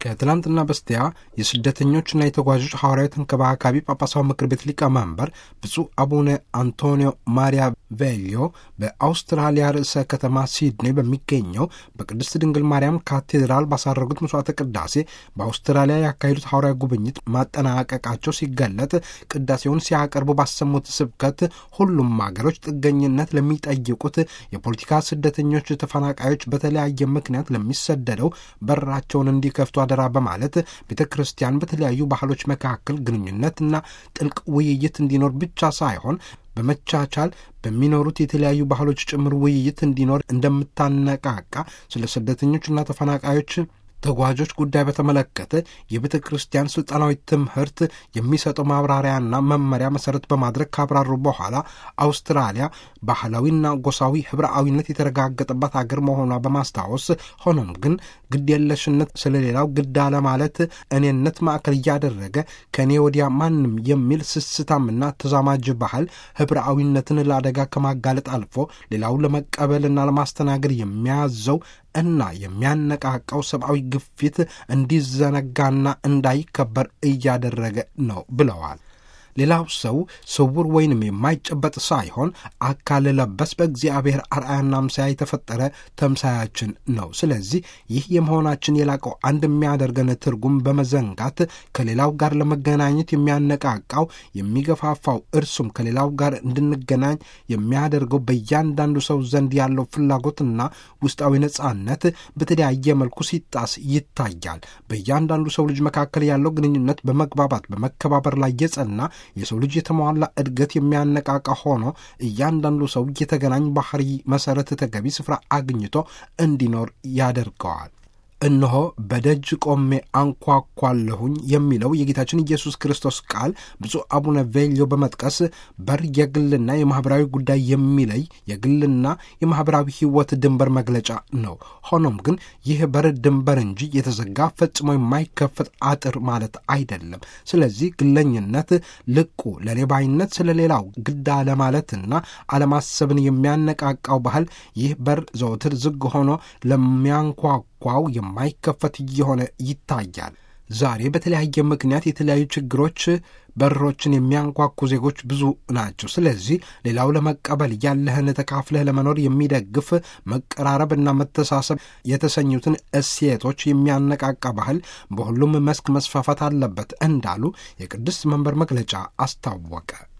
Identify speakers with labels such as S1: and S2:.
S1: ከትላንትና በስቲያ የስደተኞችና የተጓዦች ሐዋርያዊ ተንከባካቢ ጳጳሳዊ ምክር ቤት ሊቀመንበር ብፁዕ አቡነ አንቶኒዮ ማሪያ ቬሊዮ በአውስትራሊያ ርዕሰ ከተማ ሲድኒ በሚገኘው በቅድስት ድንግል ማርያም ካቴድራል ባሳረጉት መስዋዕተ ቅዳሴ በአውስትራሊያ ያካሄዱት ሐዋርያዊ ጉብኝት ማጠናቀቃቸው ሲገለጥ ቅዳሴውን ሲያቀርቡ ባሰሙት ስብከት ሁሉም ሀገሮች ጥገኝነት ለሚጠይቁት የፖለቲካ ስደተኞች፣ ተፈናቃዮች በተለያየ ምክንያት ለሚሰደደው በራቸውን እንዲከፍቱ አደራ በማለት ቤተ ክርስቲያን በተለያዩ ባህሎች መካከል ግንኙነትና ጥልቅ ውይይት እንዲኖር ብቻ ሳይሆን በመቻቻል በሚኖሩት የተለያዩ ባህሎች ጭምር ውይይት እንዲኖር እንደምታነቃቃ ስለ ስደተኞችና ተፈናቃዮች ተጓዦች ጉዳይ በተመለከተ የቤተ ክርስቲያን ስልጣናዊ ትምህርት የሚሰጠው ማብራሪያና መመሪያ መሰረት በማድረግ ካብራሩ በኋላ አውስትራሊያ ባህላዊና ጎሳዊ ህብረአዊነት የተረጋገጠባት አገር መሆኗ በማስታወስ ሆኖም ግን ግድየለሽነት ስለሌላው ግድ አለማለት እኔነት ማዕከል እያደረገ ከእኔ ወዲያ ማንም የሚል ስስታምና ተዛማጅ ባህል ህብረአዊነትን ለአደጋ ከማጋለጥ አልፎ ሌላው ለመቀበልና ለማስተናገድ የሚያዘው እና የሚያነቃቃው ሰብአዊ ግፊት እንዲዘነጋና እንዳይከበር እያደረገ ነው ብለዋል። ሌላው ሰው ስውር ወይንም የማይጨበጥ ሳይሆን አካል ለበስ በእግዚአብሔር አርአያና አምሳያ የተፈጠረ ተምሳያችን ነው። ስለዚህ ይህ የመሆናችን የላቀው አንድ የሚያደርገን ትርጉም በመዘንጋት ከሌላው ጋር ለመገናኘት የሚያነቃቃው የሚገፋፋው፣ እርሱም ከሌላው ጋር እንድንገናኝ የሚያደርገው በእያንዳንዱ ሰው ዘንድ ያለው ፍላጎትና ውስጣዊ ነጻነት በተለያየ መልኩ ሲጣስ ይታያል። በእያንዳንዱ ሰው ልጅ መካከል ያለው ግንኙነት በመግባባት በመከባበር ላይ የጸና የሰው ልጅ የተሟላ እድገት የሚያነቃቃ ሆኖ እያንዳንዱ ሰው የተገናኝ ባህሪ መሰረት ተገቢ ስፍራ አግኝቶ እንዲኖር ያደርገዋል። እነሆ በደጅ ቆሜ አንኳኳለሁኝ የሚለው የጌታችን ኢየሱስ ክርስቶስ ቃል ብፁዕ አቡነ ቬልዮ በመጥቀስ በር የግልና የማኅበራዊ ጉዳይ የሚለይ የግልና የማኅበራዊ ሕይወት ድንበር መግለጫ ነው። ሆኖም ግን ይህ በር ድንበር እንጂ የተዘጋ ፈጽሞ የማይከፈት አጥር ማለት አይደለም። ስለዚህ ግለኝነት፣ ልቁ ለሌባይነት፣ ስለ ሌላው ግድ አለማለትና አለማሰብን የሚያነቃቃው ባህል ይህ በር ዘወትር ዝግ ሆኖ ለሚያንኳኳው የማይከፈት እየሆነ ይታያል። ዛሬ በተለያየ ምክንያት የተለያዩ ችግሮች በሮችን የሚያንኳኩ ዜጎች ብዙ ናቸው። ስለዚህ ሌላው ለመቀበል ያለህን ተካፍለህ ለመኖር የሚደግፍ መቀራረብና መተሳሰብ የተሰኙትን እሴቶች የሚያነቃቃ ባህል በሁሉም መስክ መስፋፋት አለበት እንዳሉ የቅድስት መንበር መግለጫ አስታወቀ።